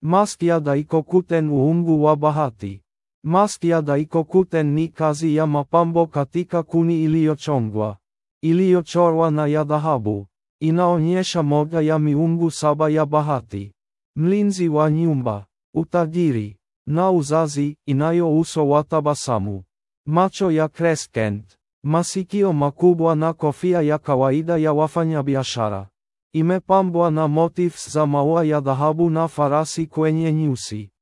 Maskiada iko kuten uungu wa bahati. Maskiada iko kuten ni kazi ya mapambo katika kuni iliyochongwa, iliyochorwa na ya dhahabu. Inaonyesha moja ya miungu saba ya bahati. Mlinzi wa nyumba, utajiri, na uzazi, inayo uso wa tabasamu. Macho ya crescent, masikio makubwa na kofia ya kawaida ya wafanyabiashara. Imepambwa na motifs za maua ya dhahabu na farasi kwenye nyusi.